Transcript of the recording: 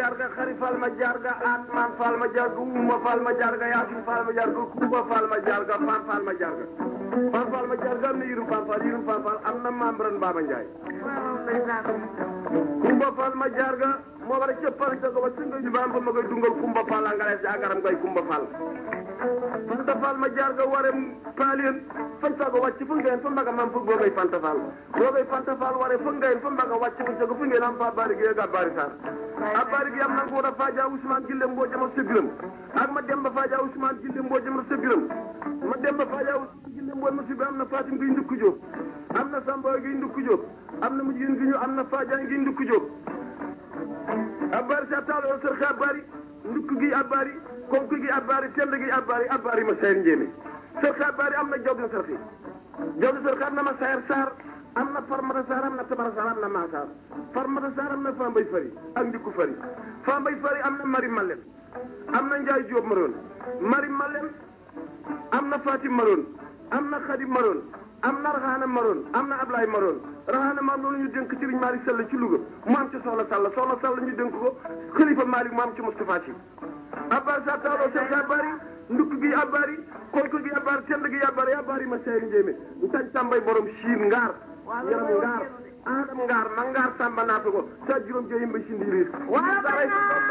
jarga xari fal ma jarga atman fal ma jarga uma fal ma jarga yasin fal ma jarga kuba fal ma jarga fan fal ma jarga fan fal ma jarga am na yirum fan fal yirum fan fal am na membran Baba Ndiaye kumba fal ma jarga moo war a cëppal ca ko ba singa ñu baam fa ma koy dungal kumba fal a ngalees agaram koy kumba fal fanta fal ma jarga ware paalien fan sago wàcc fu ngeen fa mbaga mam fu googay fanta fal googay fanta fal ware fu ngeen fa mbaga wàcc fu cago fu ngeen am fa bari gi ga bari sar a bari gi am na ko da faja Ousmane Gille mboo jama sebiram ak ma demba faja Ousmane Gille mboo jama sebiram ma demba faja Ousmane Gille mboo ma sebiram am na Fatim gi ndukku Jóob am na Samba gi ndukku Jóob am na mujjin gi ñu am na Faja gi ndukku Jóob a bari sa taalo sër xa bari ndukk gi a bari konk gi a bari tend gi a bari a bari ma sayar njéemé sër xa bari am na jawdi sër xi jawdi sër xa am na ma sayar saar am na farmata saar am na tabara saar am na maasaar farmata saar am na fambay fari ak ndikku fari fambay fari am na mari malem am na njaay jóob maroon mari malem am na fatim maroon am na xadim maroon am na raxaana maroon am na ablaay maroon raxaana maam loolu ñu dénk sëriñ Malick Sall ci Louga mu am ci soxla Sall soxla Sall ñu dénk ko xalifa Malick mu am ci Moustapha Sy abbar sa taaloo sel sa bari ndukk gi abari konk gi abari tend gi abari abari ma sayri njéemé ntañ tàmbay borom siin ngaar yaram ngaar adam ngaar ma ngaar sàmba naata ko sa juróom jeyim ba si ndiiriir